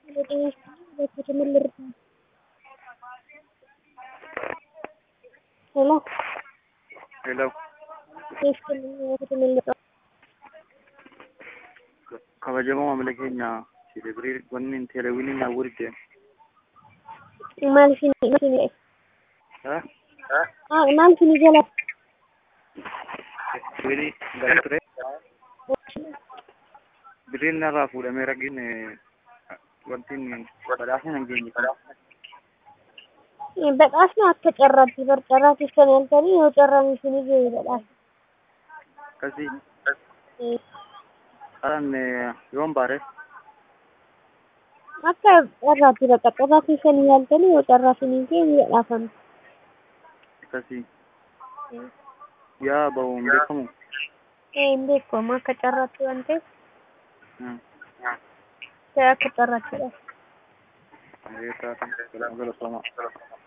Hello. Hello. Eessa mul'ata? Kabajamoo maamila keenya Teelebirii wanni teeleewwiniin naa wurgeen. Maal isin isin Ha? ah maal isin jala Birii galii ture. Biriin narraa fuudhamee ragiin wanti inni badhaasni hin geenye. badhaasni akka carraatti bar carraa keessan yaaltanii yoo carraan isinii ga'e badhaasa. Akkasii karaan yoon baare Akka carraatti bakka carraa keessan yaaltanii yoo carraa isinii ga'e ni badhaafama. akkasii yaa bahu hin beekamu. Ee hin beekamu akka carraatti waan ta'eef Hmm. ta'e akka carraatti dha. Reetaa fi galatooma.